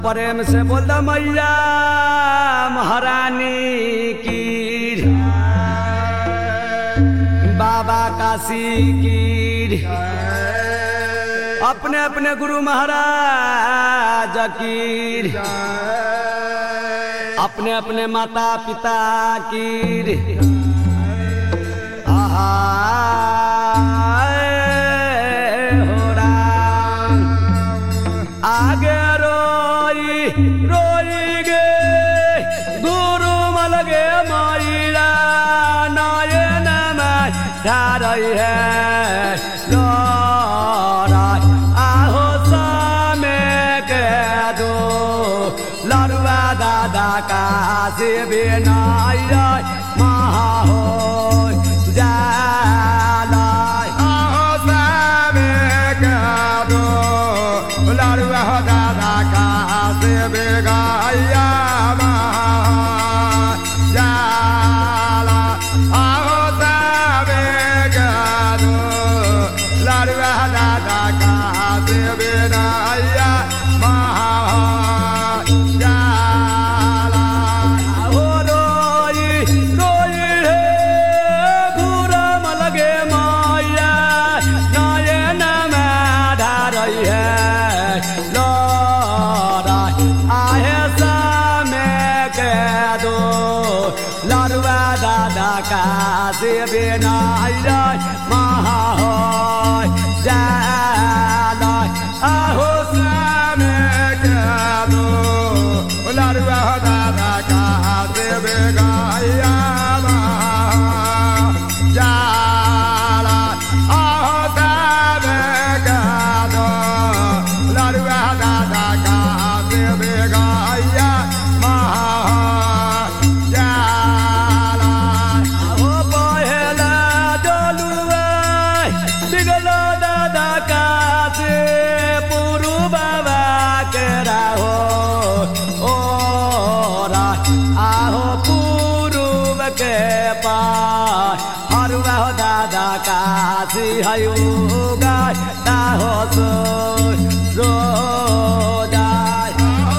प्रेम से बोल द मैया महारानी की बाबा काशी की अपने अपने गुरु महाराज की अपने अपने माता पिता की आहा हो राम आगे रोई रोई गे गुरु मलगे माईरा नयन में रही है लोरा आहो सामे के दो लड़ुआ दादा का से बिनाई महा हो जाला आहो सामे कादो लाडुआ हो दादा का से बेगाया जाला आहो सामे कादो लाडुआ दादा का से बेनाया जाला हो रोई रोई रे घूरम लगे माया नयन में ढारई है लोरा आहे सामे के दो लड़ुआ दादा का से बिनाई महा हो जाला आहो सामे कादो लाडुआ हो दादा का से बेगाया जाला आहो सामे कादो लाडुआ दादा का से बेगाया जाला हो पहेला डोलुआ बिगलो दादा कासे पुरु बाबा के राहो ओ रा आहो पूर्व के पार हरुआ हो दादा कासी हयुगा ताहो सो रो जाय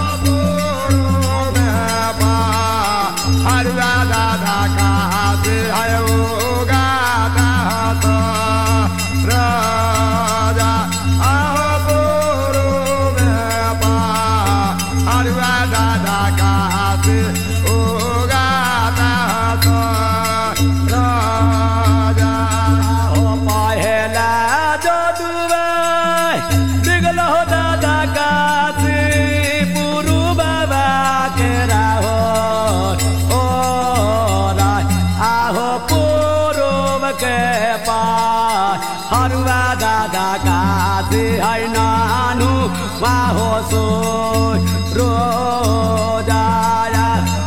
हो पहेला जदुआ बिगलो दादा कासी पुरु बाबा के राहो ओ रा आहो पूर्व के पार हरुआ दादा कासी है नानु वाहो सो रो जाया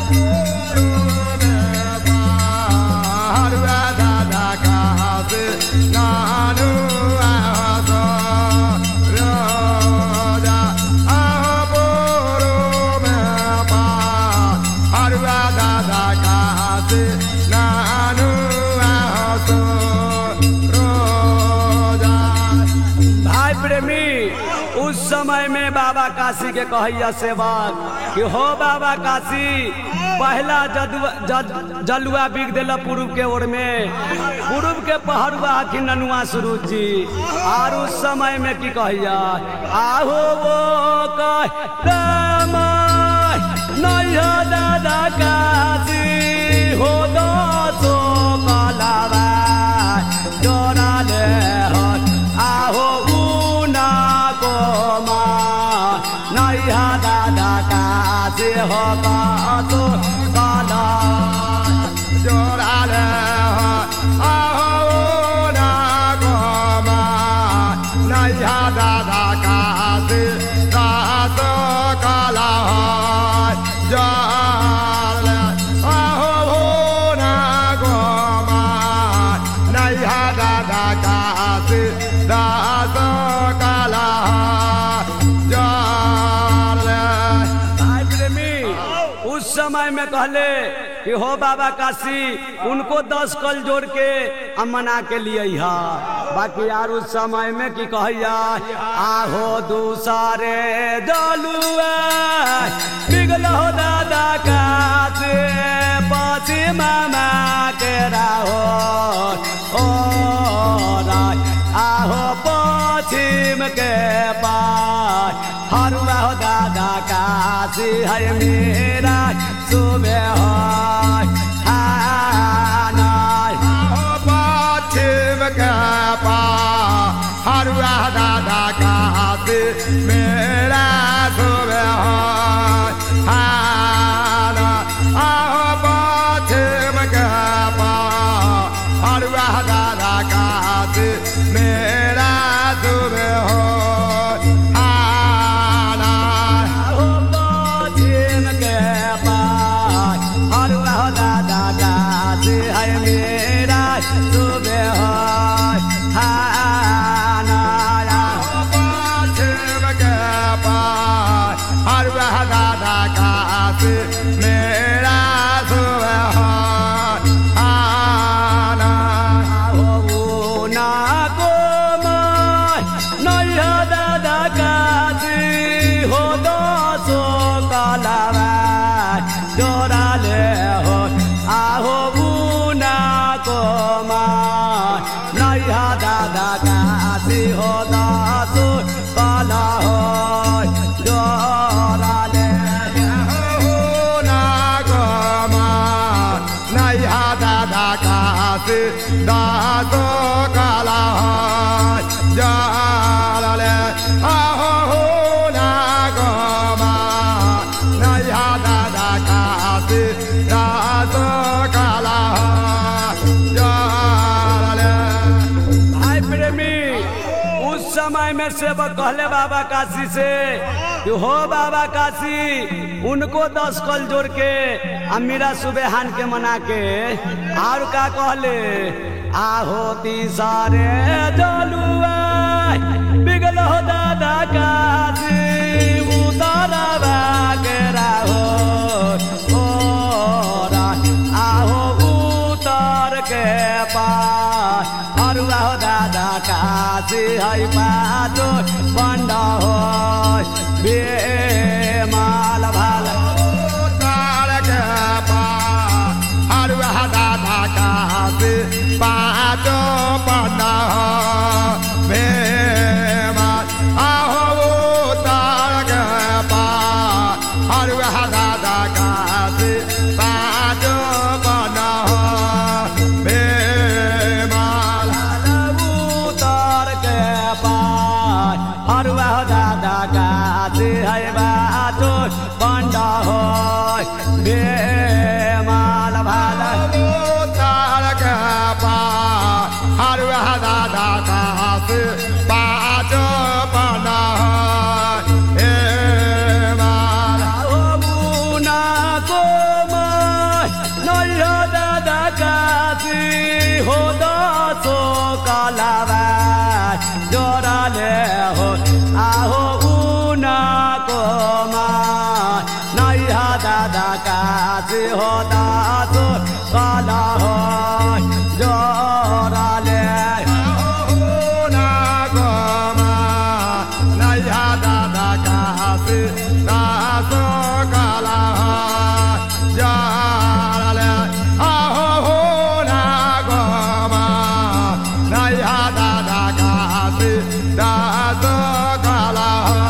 भाई प्रेमी उस समय में बाबा काशी के कहैया सेवक कि हो बाबा काशी पहला जदुआ जद, जलुआ बिग दिल पूर्व के ओर में पूर्व के पहरुआ कि ननुआ सुरूज जी और उस समय में की कहैया आहो वो कह राम नैया दादा काशी हो दो सो कलावा जोड़ा ले हट आहो उना को माँ नैया दादा का से हो तो काला दादा का से दासो काला जाल आहो भोना गोमा नैया दादा का से दासो काला जाल भाई प्रेमी उस समय में कहले कि हो बाबा काशी उनको दस कल जोड़ के हम मना के लिए हा बाकी यार उस समय में की कहिया आहो दूसरे जलुआ बिगल हो दादा काशी पची मामा के राहो ओ राय आहो पश्चिम के पार हरुआ हो दादा काशी है मेरा सुबह है हानाय पश्चिम के पार हरुआ दादा काशी मेरा सुबह हाना आहो पश्चिम के पार हरुआ दादा काशी मेरा सुबह हाना आहो पश्चिम के पार हरुआ हो दादा काशी है मेरा सुबह है हानाय पश्चिम के पार हरुआ दादा काशी मेरा सुबह हाना दादा काशी हो दासो काला हो जोराले दासो काला जाले आहो हो ना गोमा नया दादा काशी दासो काला जाले भाई प्रेमी उस समय में सेवक कहले बाबा काशी से कि हो बाबा काशी उनको दस कल जोड़ के आ मीरा सुबेहान के मना के और का कहले आहो तीसरे जलुआ बिगल हो दादा काशी उतारा के राहो ओ रा आहो उतर के पार अरुआ हो दादा काशी है पातो बन्द हो बेमाल भाल तार के पार हरुआ दादा काशी पाँचो पन्ना भेमा आहो तार के पार हरुआ दादा काशी पाँचो पन्ना भेमाल उतर के पार अरुआ हो दादा काशी है बातो बन्द हो बेमाल भाल तार के पार हरुआ दादा काशी पाँचो पन्ना भेमाल मुना को नैया दादा काशी हो दसो कालावा जोराले हो आहो उना को नैया दादा काशी हो दसो काला हो जोराले ना गोमा नया दादा काशी दासो काला जाले आहो हो ना गोमा नया दादा काशी दासो काला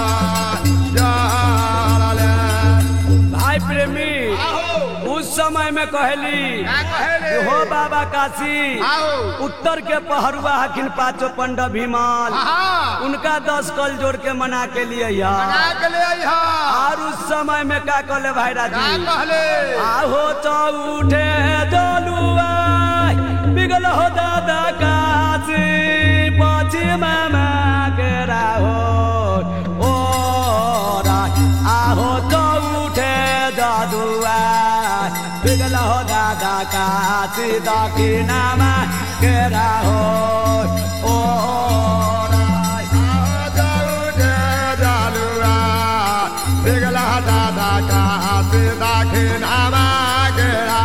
जाले भाई प्रेमी उस समय में कहली कि हो बाबा काशी आओ। उत्तर के पहरुआ हकिन पाचो पंड भीमाल उनका दस कल जोड़ के मना के लिए और उस समय में का कहले भाई राजी आहो चौठे जलुआ बिगल हो दादा काशी पछि मामा के राहो ओ रा आहो चौठे जदुआ बिगल हो दादा काशी दक्षिणामा के राहो ओ रा जालुआ बिगला दादा काशी दक्षिणा मांगेला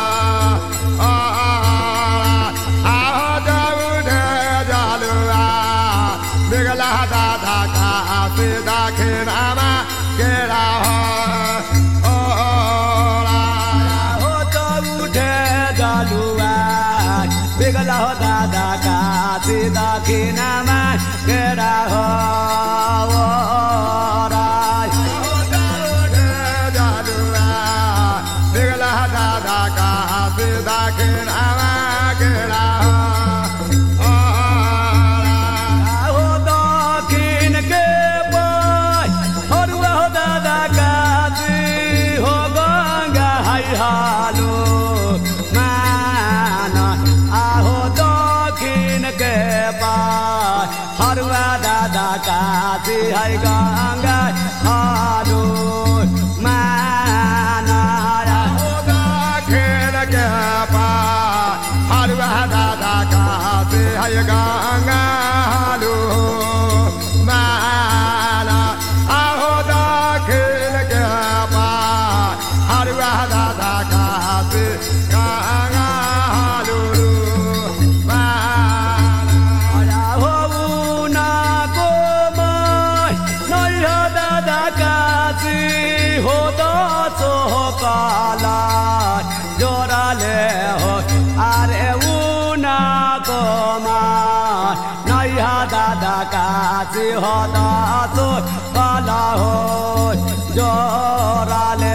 आओ जाऊने जालुआ बिगला दादा काशी दक्षिणा मांगेला हो तो उठे जालुआ बिगला हो दादा का सीधा खीनामा केरा हो ओ राय हो दक्षिण के पाय हरुआ हो दादा काजी हो गंगा हाई हालो मान आहो दक्षिण के पाय हरुआ दादा काजी है गंगा हालो मान गंगा हालो माला आहो दक्षिण के पार हरुआ दादा कासे गंगा हालो माला हो ना को माय नैया दादा काजी हो दो काला जोराले हो अरे उना को माय नैया दादा काजी हो दो काला हो जोराले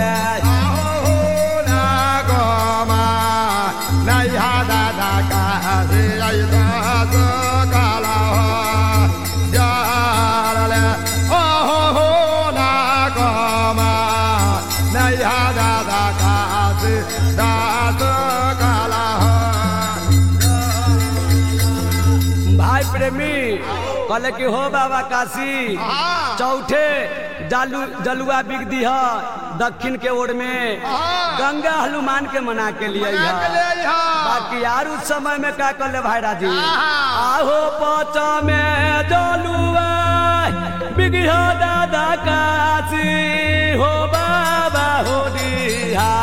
भाई प्रेमी कहले कि हो बाबा काशी हाँ। चौथे जालू जलुआ बिग दी है दक्षिण के ओर में हाँ। गंगा हनुमान के मना के लिए है बाकी यार उस समय में क्या कर ले भाई राजी हाँ। आहो पच में जलुआ बिगिया दादा काशी हो बाबा हो दिहा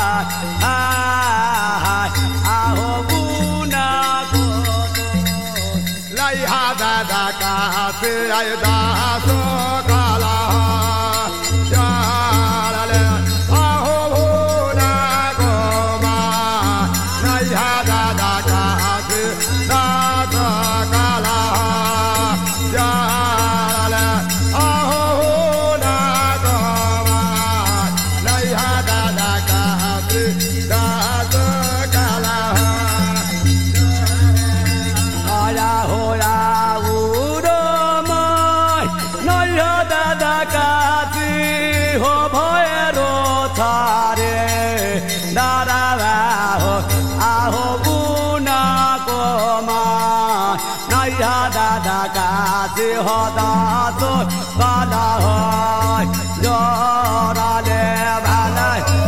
आहो बुना को लैहा दादा कासे आय दासो काला चालले आहो भोला गोमा लैहा दादा कासे दासो काला चालले आहो भोला गोमा लैहा दादा कासे दासो काला आया होया उरो माय नया दादा काजी हो भयरो थारे दादा हो आहो बुना को मा नया दादा काजी हो दासो बाला हो जोराले भाला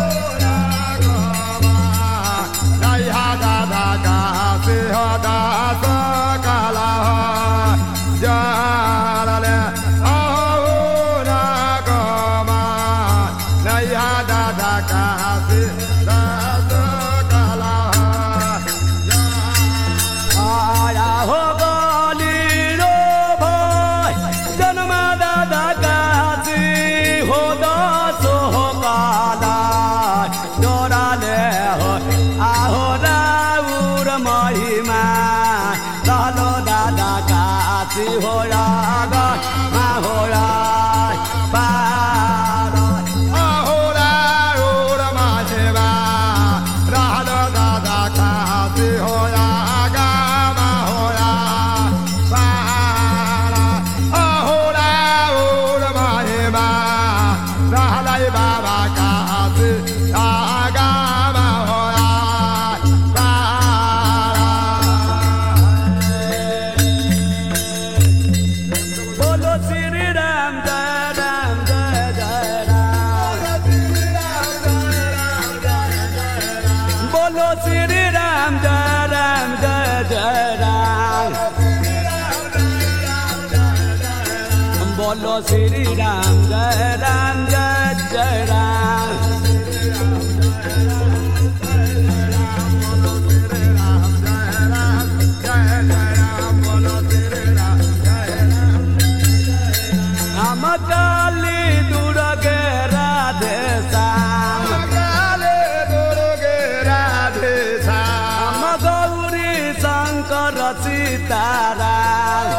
आया हो गली रो भाई जन्म दादा काजी हो दासो हो काला जोराले हो आहो राउर महिमा रहलो दादा काजी हो रागा मा हो राय पार बाबा कासे आगा होया बोलो श्री राम जय राम जय जय राम बोलो श्री राम जय राम जय जय राम बोलो श्री राम जय राम जय जय राम हम काली दुर्गे राधे श्याम हम गौरी शंकर सीताराम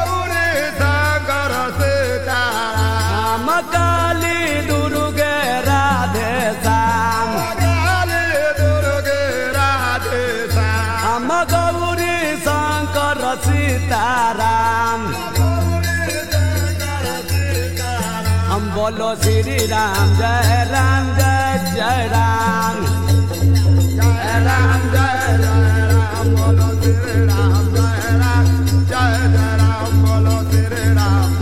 हम काली दुर्गे राधे श्याम हम गौरी शंकर सीताराम हम बोलो श्री राम जय राम जय जय राम जय राम जय राम बोलो श्री राम जय राम जय जय राम बोलो श्री राम